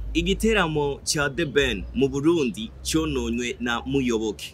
igiteramo cya The Ben mu Burundi cyononywe na Muyoboke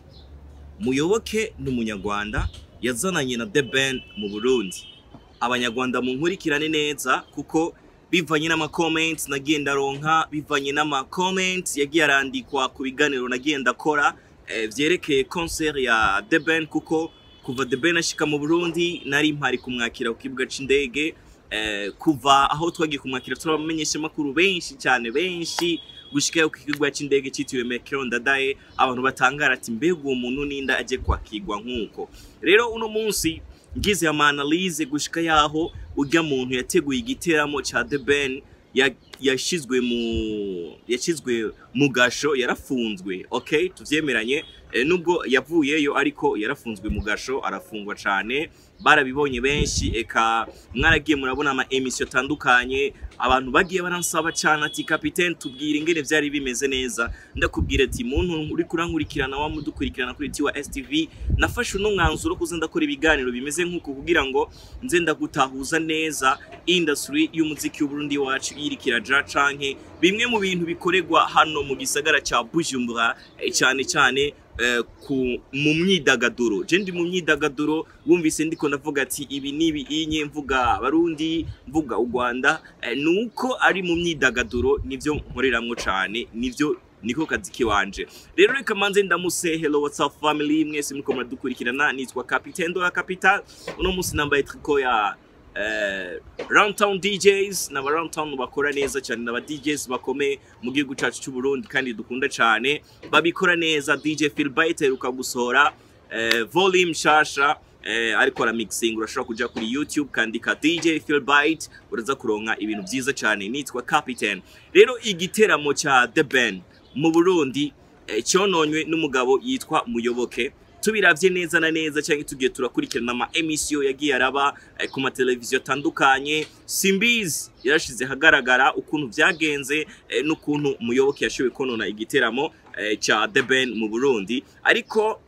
Muyoboke ni umunyarwanda yazananye na The Ben mu Burundi abanyarwanda munkurikirane neza kuko bivanye n'amakomenti nagiye ndaronka bivanye n'amakomenti yagiye arandikwa ku biganiro nagiye ndakora eh, vyerekeye concert ya The Ben kuko kuva The Ben ashika mu Burundi nari mpari kumwakira ku kibuga c'indege eh, kuva aho twagiye kumwakira turabamenyesha makuru benshi cyane benshi gushika ku kibuga c'indege citiriwe Mekero Ndadaye abantu batangara ati mbega uwo muntu ninda aje kwakirwa nk'uko rero uno munsi ngize ama analyse gushika yaho urya muntu yateguye igiteramo ca The Ben ya- yashizwe mu yashizwe mu gasho yarafunzwe okay tuvyemeranye e, nubwo yavuyeyo ariko yarafunzwe mu gasho arafungwa cane barabibonye benshi eka mwaragiye murabona ama emission atandukanye abantu bagiye baransaba cyane ati kapitene tubwire ingene vyari bimeze neza ndakubwira ati muntu uri kurankurikirana wa mudukurikirana kuri tiwa STV nafashe uno mwanzuro kuza ndakora ibiganiro bimeze nk'uko kugira ngo nze ndagutahuza neza industry y'umuziki w'Uburundi wacu irikira ja canke bimwe mu bintu bikorerwa hano mu gisagara ca Bujumbura eh, cyane cyane eh, ku mu myidagaduro je ndi mu myidagaduro wumvise ndiko ndavuga ati ibi nibi inye mvuga abarundi mvuga u Rwanda eh, nuko ari mu myidagaduro nivyo nkoreramwo cane nivyo niko kazi kiwanje rero reka manze ndamuse hello what's up family mwese muriko muradukurikirana nitwa Capitaine Dora Capital uno munsi nambaye triko ya eh, Roundtown DJs n'aba Roundtown bakora neza cyane n'aba DJs bakomeye mu gihugu cyacu cy'u Burundi kandi dukunda cyane babikora neza DJ Phil Bite aheruka gusohora eh, volume shasha eh, ariko ara mixing urashobora kuja kuri YouTube kandika DJ Phil Bite uraza kuronka ibintu byiza cyane nitwa Captain rero igiteramo cha The Ben mu Burundi eh, cyononywe n'umugabo yitwa Muyoboke tubiravye neza na neza cyangwa tugiye turakurikirana ama emission yagiye araba eh, ku mateleviziyo atandukanye simbizi yarashize hagaragara ukuntu vyagenze eh, n'ukuntu Muyoboke yashoboye konona igiteramo eh, ca The Ben mu Burundi ariko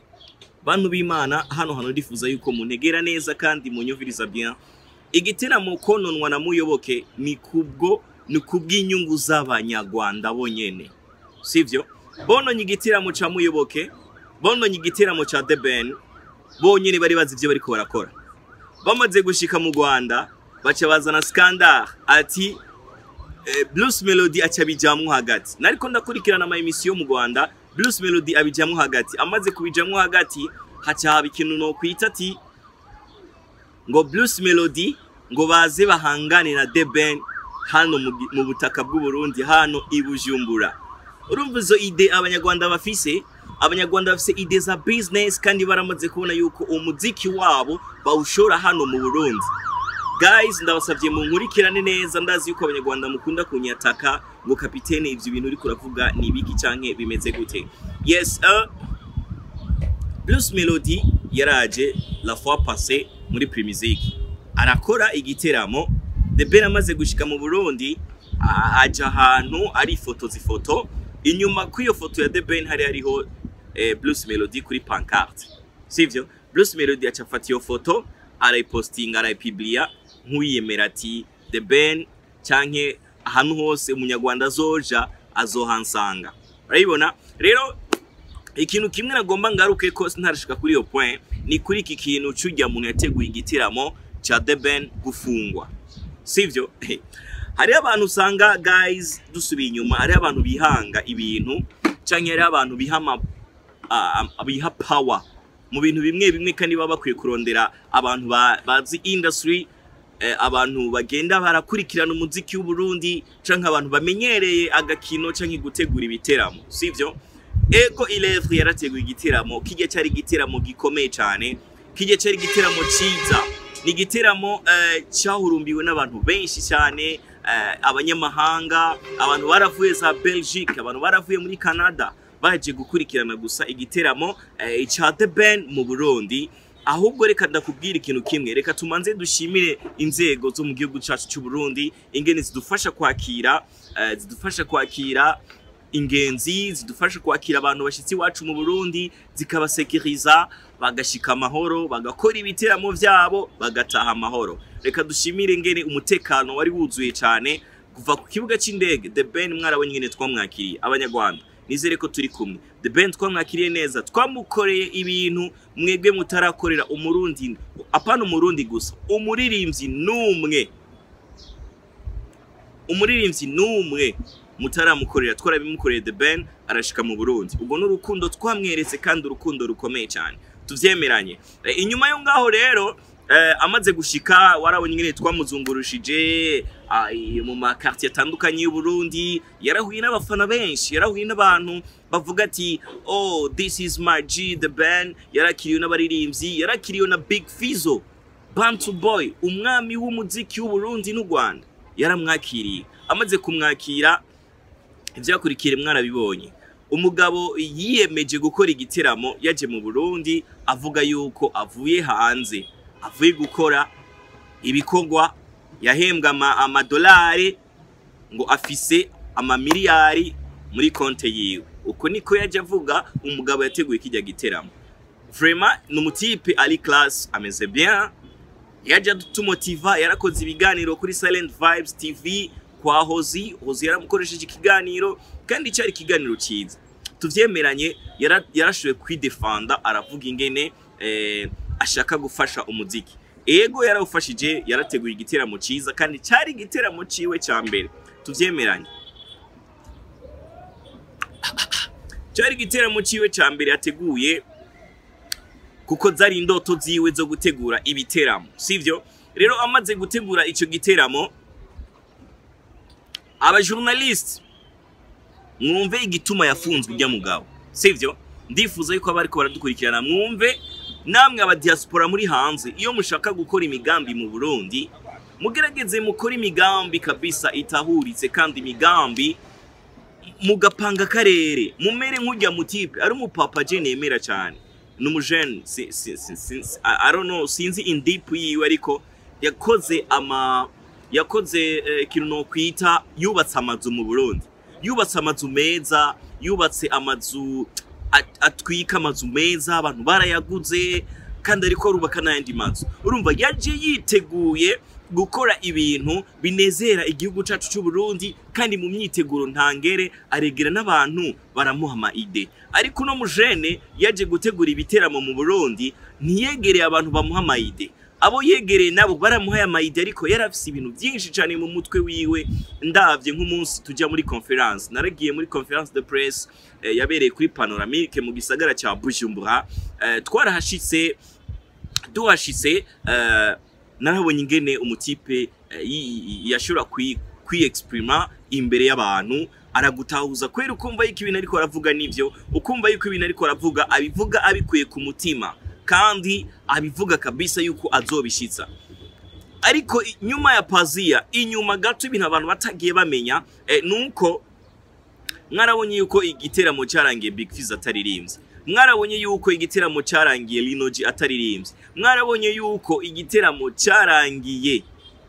bantu b'Imana hano hano ndifuza yuko muntegera neza kandi munyumviriza bien igiteramo kononwa na Muyoboke ni kubwo ni kubw'inyungu z'abanyarwanda bonyene sivyo bononye igiteramo ca Muyoboke bononye igiteramo ca The Ben bonyene bari bazi ivyo bariko barakora bamaze gushika mu Rwanda baca bazana scandal ati eh, Blues Melody aca bijamwo hagati nariko ndakurikirana ama emission mu Rwanda Blues Melody abijamwo hagati amaze kubijamwo hagati haca haba ikintu no kwita ati ngo Blues Melody ngo baze bahangane na The Ben hano mu gi- mu butaka bw'u Burundi hano i Bujumbura urumva izo ide abanyarwanda bafise abanyarwanda bafise ide za business kandi baramaze kubona yuko umuziki wabo bawushora hano mu Burundi guys ndabasavye mu nkurikirane neza ndazi yuko abanyarwanda mukunda kunyataka ngo kapitene ivyo bintu uriko uravuga ni ibiki canke bimeze gute yes uh, Blues Melody yaraje la fois passée muri Primizik arakora igiteramo The Ben amaze gushika mu Burundi a- aja ahantu ari ifoto zifoto inyuma kw'iyo foto ya The Ben hari hariho eh, Blues Melody kuri pancarte sivyo Blues Melody aca afata iyo foto arayipostinga arayipublia nk'uwiyemera ati The Ben canke ahantu hose umunyarwanda azoja azohansanga urabibona rero ikintu kimwe nagomba ngaruke ko ntarashika kuri iyo point ni kuri iki kintu c'urya muntu yateguye igitiramo ca The Ben gufungwa sivyo hariho abantu usanga guys dusubiye inyuma hariho abantu bihanga ibintu canke hariho abantu biha ama ah, ah, biha power mu bintu bimwe bimwe kandi baba bakwiye kurondera abantu ba- bazi industry eh, abantu bagenda barakurikirana umuziki w'u Burundi canke abantu bamenyereye agakino canke gutegura ibiteramo sivyo ego ilevre yarateguye igiteramo kijya cyari igiteramo gikomeye cyane kijya cyari igiteramo cyiza ni igiteramo eh, cyahurumbiwe n'abantu benshi cyane eh, abanyamahanga abantu baravuye za Belgique abantu baravuye muri Canada baje gukurikirana gusa igiteramo eh, ca The Ben mu Burundi ahubwo reka ndakubwira ikintu kimwe reka tumanze dushimire inzego zo mu gihugu cyacu cy'u Burundi ingene zidufasha kwakira eh, zidufasha kwakira ingenzi zidufasha kwakira abantu bashyitsi iwacu mu Burundi zikabasekiriza bagashika amahoro bagakora ibiteramo vyabo bagataha amahoro reka dushimire ngene umutekano wari wuzuye cyane kuva ku kibuga cy'indege The Ben mwarabonye nyine twamwakiriye abanyarwanda nizere ko turi kumwe The Ben twamwakiriye neza twamukoreye ibintu mwebwe mutarakorera umurundi apana umurundi gusa umuririmbyi n'umwe umuririmbyi n'umwe mutaramukorera twarabimukoreye The Ben arashika mu Burundi ubwo n'urukundo twamweretse kandi urukundo rukomeye cyane tuvyemeranye Eh, inyuma yo ngaho rero eh, amaze gushika warabonye ingene twamuzungurushije ah, i- mu makartier atandukanye y'u Burundi yarahuye n'abafana benshi yarahuye n'abantu bavuga ati oh this is my G the band yarakiriwe n'abaririmbyi yarakiriwe na Big Fizzo Bantu Boy umwami w'umuziki w'u Burundi n'u Rwanda yaramwakiriye amaze kumwakira ibyakurikiye mwarabibonye umugabo yiyemeje gukora igiteramo yaje mu Burundi avuga yuko avuye hanze avuye gukora ibikorwa yahembwa ama- amadolari ngo afise amamiliyari muri konte yiwe uko niko yaje avuga umugabo yateguye kijya giteramo Vraiment ni umutipe ari class ameze bien yaje adutumotiva yarakoze ibiganiro kuri Silent Vibes TV kwa Hozi Hozi yaramukoresheje ikiganiro kandi cyari ikiganiro cyiza tuvyemeranye yara- yarashoboye kwidefanda aravuga ingene eh, ashaka gufasha umuziki ego yarawufashije yarateguye igiteramo cyiza kandi cyari igiteramo ciwe cya mbere tuvyemeranye cyari igiteramo ciwe cya mbere yateguye kuko zari indoto ziwe zo gutegura ibiteramo sivyo rero amaze gutegura icyo giteramo abajournaliste mwumve igituma yafunzwe ujya mugabo sivyo ndifuza yuko abariko baradukurikirana mwumve namwe aba diaspora muri hanze iyo mushaka gukora imigambi mu Burundi mugerageze mukore imigambi kabisa itahuritse kandi imigambi mugapanga akarere mumere nk'ujya mutipe ari umupapa je nemera cyane ni umujene si, si, si, si, si, I I don't know sinzi indipu yiwe ariko yakoze ama yakoze eh, ikintu nokwita yubatse amazu mu Burundi yubatse amazu meza yubatse amazu at- atwika amazu meza abantu barayaguze kandi ariko arubaka n'ayandi mazu urumva yaje yiteguye gukora ibintu binezera igihugu cyacu cy'u Burundi kandi mu myiteguro ntangere aregera n'abantu baramuha ama ide ariko uno mujene yaje gutegura ibiteramo mu Burundi ntiyegereye abantu bamuha ama ide abo yegereye nabo baramuhaye amayide ariko yari afise ibintu byinshi cyane mu mutwe wiwe ndavye nk'umunsi tujya muri conference naragiye muri conference de presse eh, yabereye kuri panoramique mu gisagara cya Bujumbura eh, twarahashitse tuhashitse eh, narabonye ingene umutipe eh, yi- yi- yashobora kwi kwiexprima imbere y'abantu aragutahuza kwera ukumva yuko ibintu ariko aravuga nivyo ukumva yuko ibintu ariko aravuga abivuga abikuye ku mutima kandi abivuga kabisa yuko azobishitsa ariko i- nyuma ya pazia inyuma gato ibintu abantu batagiye bamenya eh, nuko mwarabonye yuko igiteramo cyarangiye Big Fizz ataririmbye mwarabonye yuko igiteramo cyarangiye Linoji ataririmbye mwarabonye yuko igiteramo cyarangiye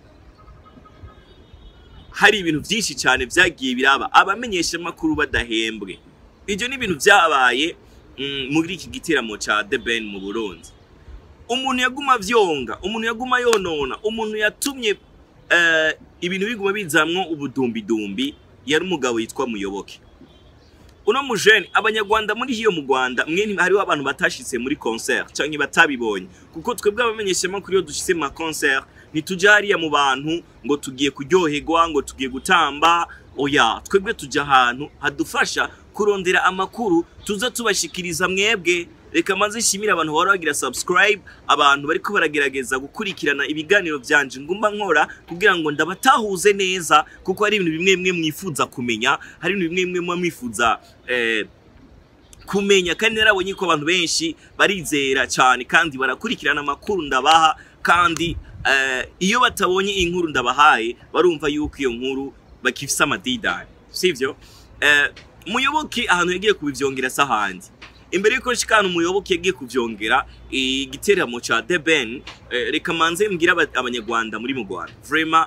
hari ibintu byinshi cyane byagiye biraba abamenyesha makuru badahembwe ibyo ni ibintu byabaye mm, muri iki giteramo cya The Ben mu Burundi umuntu yaguma vyonga umuntu yaguma yonona umuntu yatumye eh, ibintu biguma bizamwo ubudumbidumbi yari umugabo yitwa muyoboke uno mujene abanyarwanda muri hiyo mu rwanda mwe hariho abantu batashitse muri concert canke batabibonye kuko twebwe abamenyeshamakuru iyo dushitse mu ma concert ntitujya hariya mu bantu ngo tugiye kuryoherwa ngo tugiye gutamba oya twebwe tujya ahantu hadufasha kurondera amakuru tuza tubashikiriza mwebwe reka maze nshimire abantu bahora bagira subscribe abantu bariko baragerageza gukurikirana ibiganiro byanje ngumba nkora kugira ngo ndabatahuze neza kuko hari ibintu bimwe bimwe mwifuza kumenya hari ibintu bimwe bimwe muba mwifuza eh, kumenya kandi narabonye ko abantu benshi barizera cyane kandi barakurikirana amakuru ndabaha kandi eh, iyo batabonye inkuru ndabahaye barumva yuko iyo nkuru bakifise amadidani sivyo eh, muyoboke ahantu yagiye kubivyongera sahandi imbere yuko nshikana umuyoboke yagiye kuvyongera igiteramo ca The Ben eh, reka manze mbwira aba- abanyarwanda muri mu Rwanda vraiment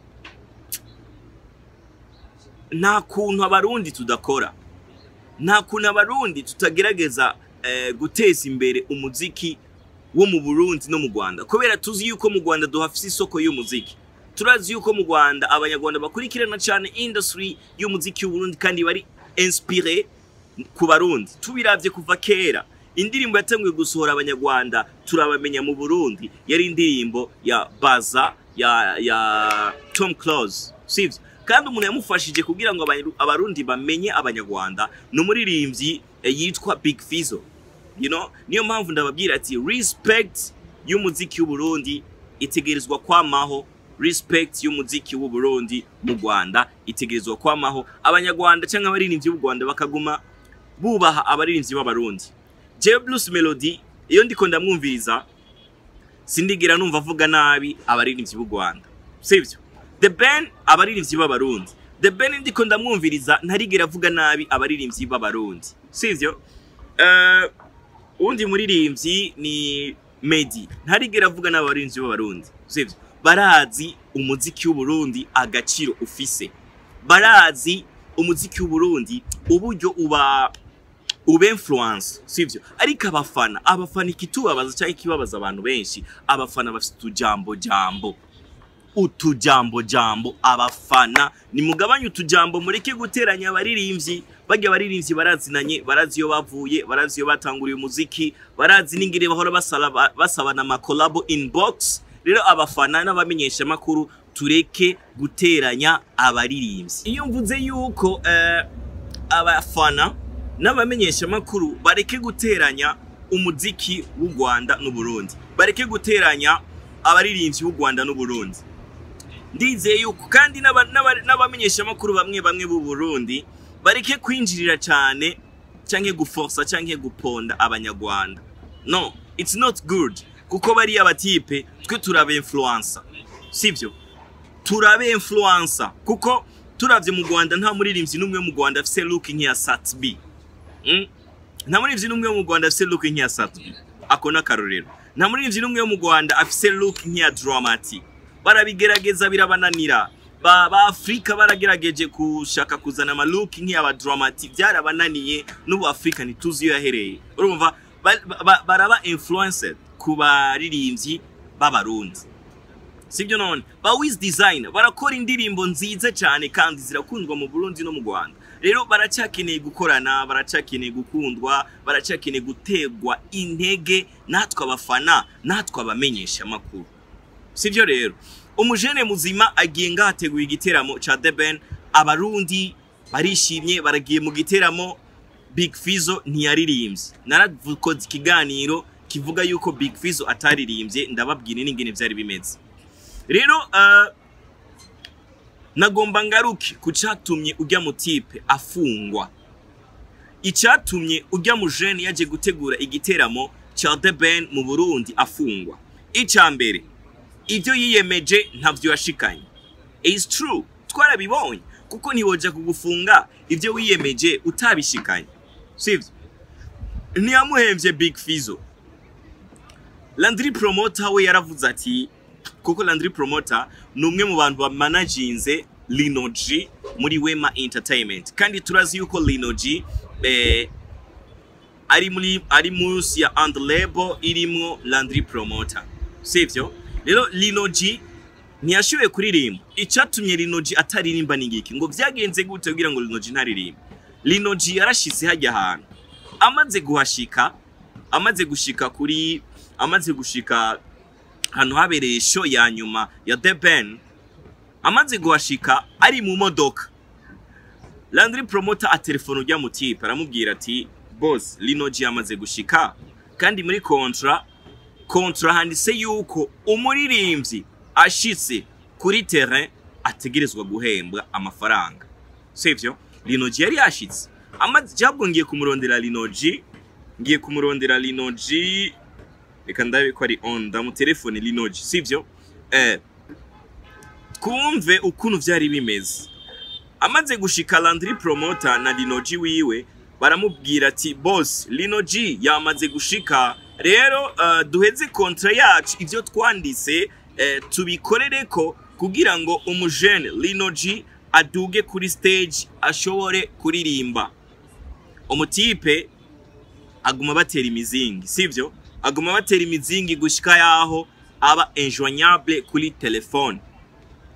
nta kuntu abarundi tudakora nta kuntu abarundi tutagerageza eh, guteza imbere umuziki wo mu Burundi no mu Rwanda kubera tuzi yuko mu Rwanda duhafise isoko y'umuziki turazi yuko mu rwanda abanyarwanda bakurikirana cyane industry y'umuziki w'uburundi kandi bari inspire ku barundi tubiravye kuva kera indirimbo yatanguye gusohora abanyarwanda turabamenya mu burundi yari indirimbo ya baza ya ya tom close sivyo kandi umuntu yamufashije kugira ngo Abanyaru- abarundi bamenye abanyarwanda ni umuririmbyi eh, yitwa big fizo you know niyo mpamvu ndababwira ati respect y'umuziki w'uburundi itegerezwa kwamaho respect y'umuziki w'uburundi mu rwanda itegerezwa kwamaho abanyarwanda cyangwa abaririmbyi b'u rwanda bakaguma bubaha abaririmbyi b'abarundi jewe blues melody iyo ndiko ndamwumviriza sindigera numva avuga nabi abaririmbyi b'u rwanda sivyo the ben abaririmbyi b'abarundi the ben ndiko ndamwumviriza ntarigera avuga nabi abaririmbyi b'abarundi sivyo Eh, uwundi muririmbyi ni medi ntarigera avuga nabi abaririmbyi b'abarundi sivyo barazi umuziki w'uburundi agaciro ufise barazi umuziki w'uburundi uburyo uba ube influence sivyo ariko abafana abafana ikitubabaza cyangwa ikibabaza abantu benshi abafana bafite utujambo jambo utujambo jambo abafana nimugabanye utujambo mureke guteranya abaririmbyi barya abaririmbyi barazinanye barazi iyo bavuye barazi iyo batanguriye umuziki barazi n'ingire bahora basala- basabana amakolabo inbox rero abafana n'abamenyeshamakuru tureke guteranya abaririmbyi iyo mvuze yuko eh, abafana n'abamenyeshamakuru bareke guteranya umuziki w'u Rwanda n'Uburundi bareke guteranya abaririmbyi b'u Rwanda n'Uburundi ndizeye yuko kandi n'aba- n'aba- n'abamenyeshamakuru bamwe bamwe b'u Burundi bareke kwinjirira cyane canke guforsa canke guponda abanyarwanda no it's not good kuko bariya batipe twe turaba influencer sivyo turabe influencer kuko turavye mu Rwanda nta muririmbyi n'umwe mu Rwanda afise look nk'iya Sat B Mm? nta muririmbyi n'umwe wo mu Rwanda afise look nk'iya Sat B ako n'akarorero nta muririmbyi n'umwe wo mu Rwanda afise look nk'iya Dramatic barabigerageza birabananira ba, ba Afrika baragerageje gushaka kuzana ama look nk'iyaba Dramatic byarabananiye n'ubu Afrika ntituzi iyo yahereye urumva ba- ba- baraba influenced ku baririmbyi b'abarundi sibyo none ba wiz design barakora indirimbo nziza cyane kandi zirakundwa mu Burundi no mu Rwanda rero baracyakeneye gukorana baracyakeneye gukundwa baracyakeneye gutegwa intege natwe abafana natwe abamenyesha amakuru sibyo rero umujene muzima agiye ngahateguye igiteramo ca The Ben abarundi barishimye baragiye mu giteramo Big Fizzo ntiyaririmbye naravukoze ikiganiro kivuga yuko Big Fizzo ataririmbye ndababwira n'ingene vyari bimeze rero uh, nagomba ngaruke ku catumye ujya mu tipe afungwa icyatumye ujya mu jene yaje gutegura igiteramo cya The Ben mu Burundi afungwa icya mbere ibyo yiyemeje ntavyo yashikanye is true twarabibonye kuko ntiwoja kugufunga ibyo wiyemeje utabishikanye sivyo ntiyamuhemvye Big Fizzo Landry Promoter we yaravuze ati kuko Landry Promoter ni umwe mu bantu bamanaginze Lino G muri Wema Entertainment kandi turazi yuko Lino G eh, ari muri ari munsi ya and label irimwo Landry Promoter sivyo rero Lino G ntiyashoboye kuririmba icyatumye Lino G ataririmba ni ngiki ngo vyagenze gute kugira ngo Lino G ntaririmba Lino G yarashitse hajya ahantu amaze guhashika amaze gushika kuri amaze gushika ahantu habereye show ya nyuma ya The Ben amaze guhashika ari mu modoka Landry Promoter atelefone ujya mu tipe aramubwira ati boss Lino G amaze gushika kandi muri kontra kontra handitse yuko umuririmbyi ashitse kuri terrain ategerezwa guhembwa amafaranga sivyo Lino G yari yashitse amaze jabwo ngiye kumurondera Lino G ngiye kumurondera Lino G reka ndabe ko ari on ndamutelefone Lino G sivyo eh twumve ukuntu vyari bimeze amaze gushika Landry Promoter na Lino G wiwe baramubwira ati boss Lino G yamaze gushika rero uh, duheze kontra yacu ivyo twanditse uh, tubikorereko kugira ngo umujene Lino G aduge kuri stage ashobore kuririmba umutipe aguma batera imizingi sivyo aguma batera imizingi gushika yaho aba injoignable kuri telefone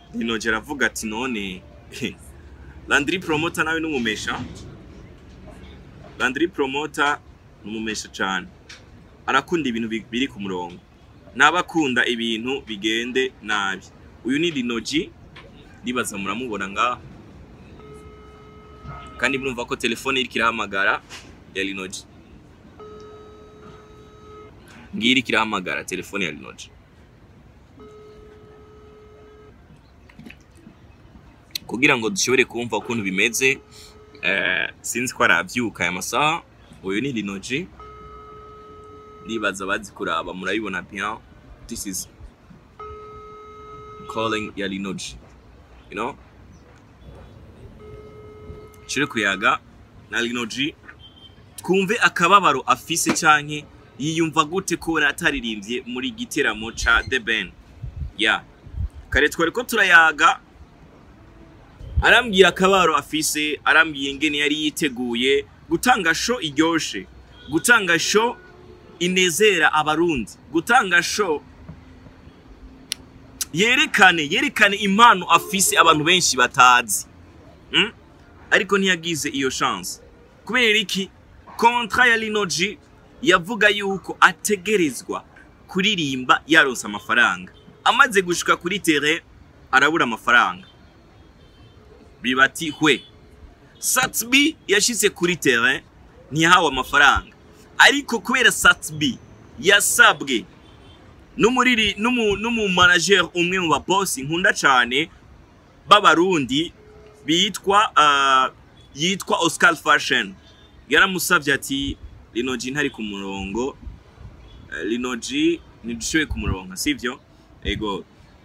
rinoje aravuga ati none landry promoter nawe n'umumesha landry promoter n'umumesha cane arakunda ibintu bi- biri ku murongo n'abakunda ibintu bigende nabi uyu ni rinoji ndibaza muramubona ngaho kandi murumva ko telefone iriko irahamagara ya rinoji ngiyi iriko irahamagara telefone ya rinoji kugira ngo dushobore kumva ukuntu bimeze eh, sinzi ko aravyuka aya masaha uyu ni rinoji ndibaza bazi kuraba murabibona bien this is calling ya rinoji you know shire kuyaga na rinoji twumve akababaro afise canke yiyumva gute kubona ataririmbye muri giteramo ca The Ben ya kare twari ko turayaga arambwira akabaro afise arambwiye ingene yari yiteguye gutanga sho iryoshe gutanga sho inezera abarundi gutanga sho yerekane yerekane impano afise abantu benshi batazi mm? ariko ntiyagize iyo chance kubera iki kontra ya linoji yavuga yuko ategerezwa kuririmba yaronse amafaranga amaze gushika kuri tere arabura amafaranga bibati hwe satsbi yashyize kuri tere ntiyahawe amafaranga ariko kubera satsbi yasabwe n'umuriri n'umu n'umumanager umwe mu babosi nkunda cyane b'abarundi bitwa uh, yitwa Oscar Fashion yaramusavye ati Linoji ntari ku murongo uh, Linoji ntidushoboye kumuronka sivyo ego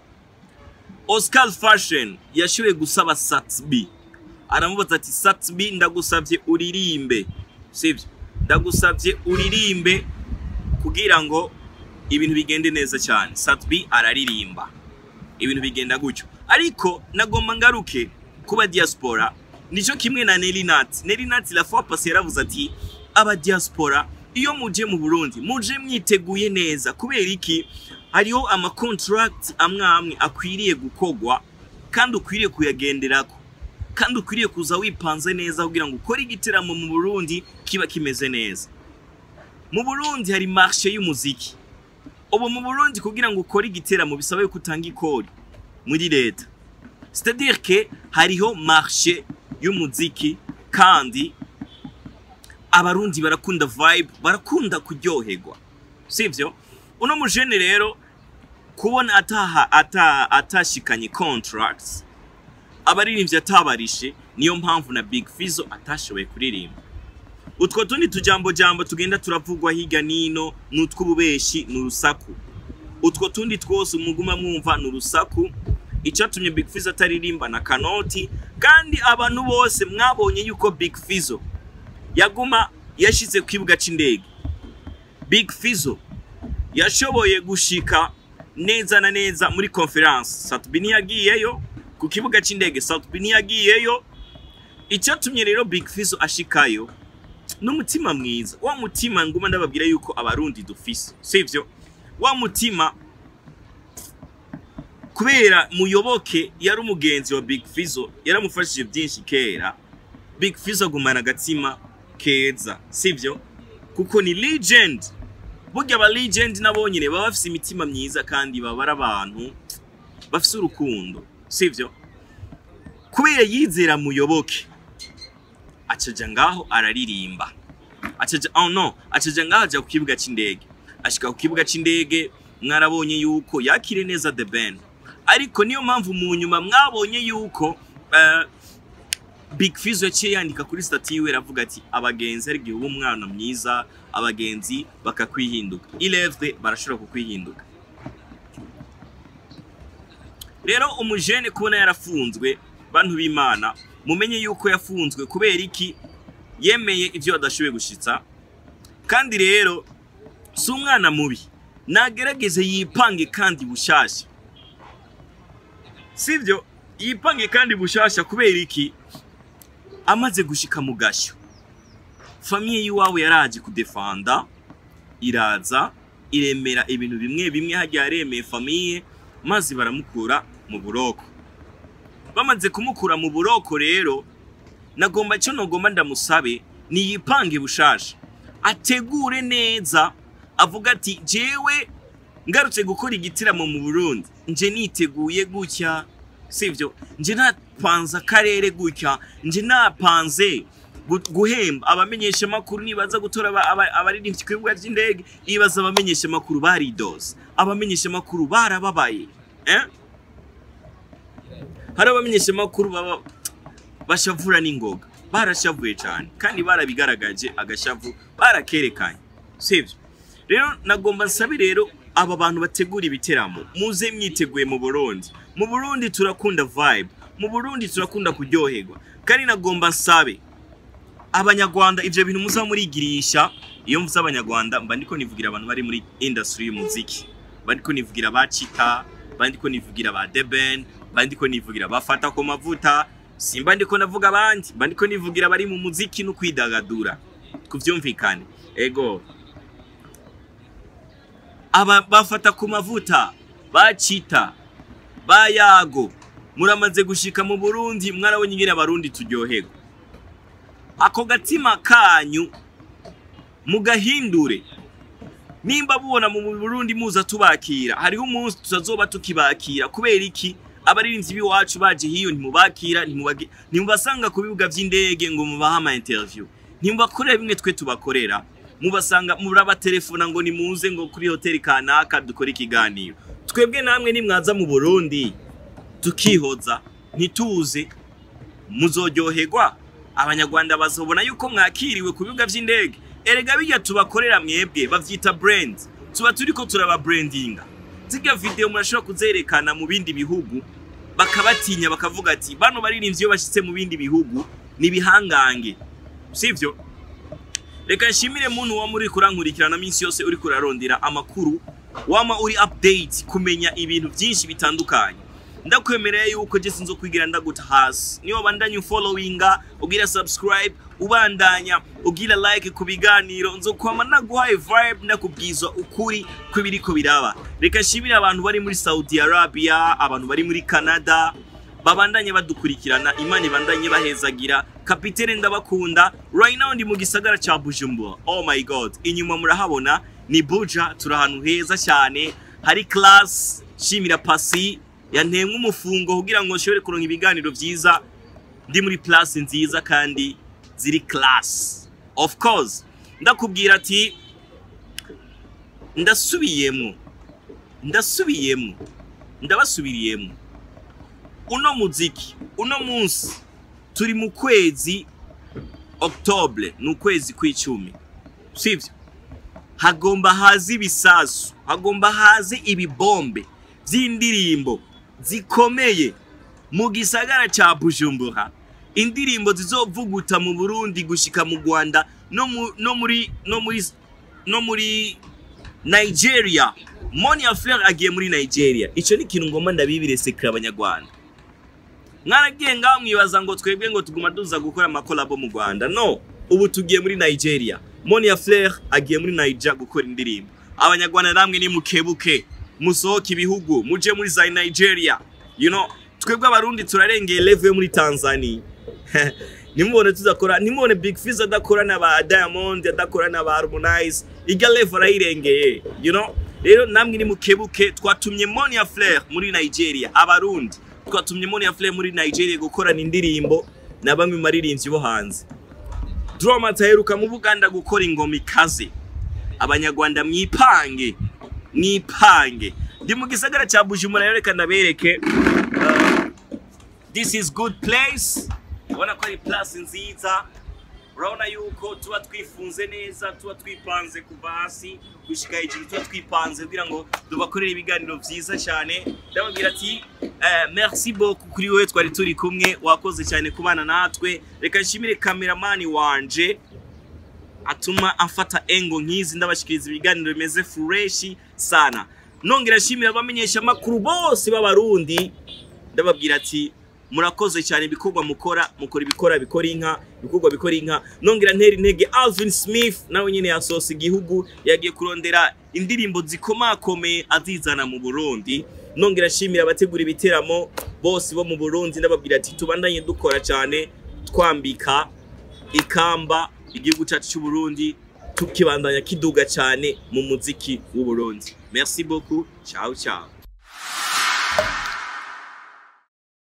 Oscar Fashion yashoboye gusaba Satsby aramubaza ati Satsby ndagusavye uririmbe sivyo ndagusavye uririmbe kugira ngo ibintu bigende neza cyane Satsby araririmba ibintu bigenda gutyo ariko nagomba ngaruke kuba diaspora nico kimwe na Nelly Nat Nelly Nat la fois passée yaravuze ati aba diaspora iyo muje mu Burundi muje mwiteguye neza kubera iki hariho ama contract amwe amwe akwiriye gukogwa kandi ukwiriye kuyagenderako kandi ukwiriye kuza wipanze neza kugira ngo ukore igiteramo mu Burundi kiba kimeze neza mu Burundi hari marché y'umuziki ubu mu Burundi kugira ngo ukore igiteramo bisaba yuko utanga ikori muri leta c'est-à-dire que hariho marché y'umuziki kandi abarundi barakunda vibe barakunda kuryoherwa sivyo uno mujene rero kubona ataha ata atashikanye contracts abaririmbyi atabarishe niyo mpamvu na Big Fizzo atashoboye kuririmba utwo tundi tujambo jambo tugenda turavugwa higa nino n'utw'ububeshi n'urusaku utwo tundi twose umuguma mwumva n'urusaku icatumye Big Fizzo ataririmba na kanoti kandi abantu bose mwabonye yuko Big Fizzo yaguma yashize ku kibuga c'indege Big Fizzo yashoboye gushika neza na neza muri conference Satbi ntiyagiyeyo ku kibuga c'indege Satbi ntiyagiyeyo icatumye rero Big Fizzo ashikayo n'umutima mwiza wa mutima nguma ndababwira yuko abarundi dufise sivyo wa mutima kubera muyoboke yari umugenzi wa Big Fizzo yaramufashije byinshi kera Big Fizzo agumana agatima keza sivyo kuko ni legend burya aba legend nabo nyine baba bafise imitima myiza kandi baba ari abantu bafise urukundo sivyo kubera yizera muyoboke acaja ngaho araririmba acaja oh no acaja ngaho aja ku kibuga c'indege ashika ku kibuga c'indege mwarabonye yuko yakire neza the band ariko niyo mpamvu mu nyuma mwabonye yuko uh, Big Fizzo yaciye yandika kuri stati yiwe aravuga ati abagenzi ari igihe uba umwana mwiza abagenzi bakakwihinduka ilevre barashobora kukwihinduka rero umujene kubona yarafunzwe bantu b'imana mumenye yuko yafunzwe kubera iki yemeye ivyo adashoboye gushitsa kandi rero si umwana mubi nagerageze yipange kandi bushasha sivyo yipange kandi bushasha kubera iki amaze gushika mu gashyo famiye y'iwawe yaraje kudefanda iraza iremera ibintu bimwe bimwe hajya yaremeye famiye maze baramukura mu buroko bamaze kumukura mu buroko rero nagomba cyo nogomba ndamusabe niyipange bushasha ategure neza avuga ati jewe ngarutse gukora igitaramo mu Burundi nje niteguye gutya sivyo nje napanze akarere gutya nje napanze gu- guhemba abamenyesha makuru nibaza gutora aba- aba- abaririmbyi ku bibuga by'indege ibaza abamenyesha makuru baridoze abamenyesha makuru barababaye eh? hari abamenyesha makuru baba bashavura n'ingoga barashavuye cyane kandi barabigaragaje agashavu barakerekanye sivyo rero nagomba nsabe rero aba bantu bategura ibiteramo muze mwiteguye mu Burundi mu Burundi turakunda vibe mu Burundi turakunda kuryoherwa kandi nagomba nsabe abanyarwanda ivyo bintu muza murigirisha iyo mvuze abanyarwanda mba ndiko nivugira abantu bari muri industry y'umuziki mba ndiko nivugira ba Chita mba ndiko nivugira ba Deben mba ndiko nivugira bafata ku mavuta simba ndiko navuga abandi mba ndiko nivugira bari mu muziki no kwidagadura kuvyumvikane ego aba bafata ku mavuta bacita bayago muramaze gushika mu Burundi mwarabonye ingene abarundi turyoherwa ako gatima kanyu mugahindure nimba mubona mu Burundi muza tubakira hariho umunsi tutazoba tukibakira kubera iki abaririmbyi b'iwacu baje hiyo ntimubakira ntimubagi- ntimubasanga ku bibuga vy'indege ngo mubahe ama interview ntimubakorera bimwe twe tubakorera mubasanga murabatelefona ngo nimuze ngo kuri hoteli kanaka dukore ikiganiro twebwe namwe nimwaza mu Burundi tukihoza ntituze muzoryoherwa abanyarwanda bazobona yuko mwakiriwe ku bibuga vy'indege erega bijya tubakorera mwebwe bavyita brand tuba turiko turaba brandinga zirya video murashobora kuzerekana mu bindi bihugu bakabatinya bakavuga ati bano baririmbyi iyo bashitse mu bindi bihugu ni bihangange sivyo reka nshimire muntu wa muri kurankurikirana minsi yose uri kurarondera amakuru wama uri update kumenya ibintu byinshi bitandukanye ndakwemereye yuko je sinzo kwigira ndaguta hasi niyo bandanya followinga ugira subscribe ubandanya ugira like ku biganiro nzokwama naguhaye vibe ndakubwiza ukuri kw'ibiriko biraba reka nshimire abantu bari muri Saudi Arabia abantu bari muri Canada babandanye badukurikirana imana ibandanye bahezagira kapitene ndabakunda right now ndi mu gisagara ca Bujumbura oh my god inyuma murahabona ni Buja turi ahantu heza cyane hari class shimira pasi yantemwe umufungo kugira ngo nshobore kuronka ibiganiro vyiza ndi muri place nziza kandi ziri class of course ndakubwira ati ndasubiyemo ndasubiyemo ndabasubiriyemo uno muziki uno munsi turi mu kwezi octobre ni ukwezi kw'icumi sivyo hagomba haze ibisasu hagomba haze ibibombe vy'indirimbo zikomeye mu gisagara ca Bujumbura indirimbo zizovuguta mu Burundi gushika mu Rwanda no, mu, no muri no muri no muri Nigeria Monia Fleur agiye muri Nigeria ico ni ikintu ngomba ndabibire sekre abanyarwanda mwaragiye ngaho mwibaza ngo twebwe ngo tuguma duza gukora amakolabo mu Rwanda no ubu tugiye muri Nigeria Monia Fleur agiye muri Nigeria gukora indirimbo abanyarwanda namwe ni mukebuke musohoke ibihugu muje muri za Nigeria you know twebwe abarundi turarengeye level yo muri Tanzania nimubone tuzakora nimubone Big Fizz adakora na ba Diamond adakora na ba Harmonize irya level arayirengeye you know rero namwe ni mukebuke twatumye Monia Fleur muri Nigeria abarundi twatumye Monia Fleur muri Nigeria gukorana indirimbo na bamwe mu maririmbyi bo hanze Drama taheruka mu Buganda gukora ingoma ikaze abanyarwanda mwipange mwipange ndi mu gisagara cya Bujumbura rero reka ndabereke uh, this is good place ubona ko ari place nziza urabona yuko tuba twifunze neza tuba twipanze kuva hasi gushika hejuru tuba twipanze kugira ngo tubakorere ibiganiro vyiza cyane ndababwira ati eh, merci beaucoup kuri wowe twari turi kumwe wakoze cyane kubana natwe reka nshimire kameramani wanje atuma amfata engo nk'izi ndabashikiriza ibiganiro bimeze fureshi sana nongera nshimira abamenyesha amakuru bose b'abarundi ndababwira ati murakoze cyane ibikorwa mukora mukora ibikora bikora inka ibikorwa bikora inka nongera ntera intege Alvin Smith nawe nyine yasohotse igihugu yagiye kurondera indirimbo zikomakomeye azizana mu Burundi nongera nshimira abategura ibiteramo bose bo mu burundi ndababwira ati tubandanye dukora cyane twambika ikamba igihugu cyacu cy'uburundi tukibandanya kiduga cyane mu muziki w'uburundi merci beaucoup ciao ciao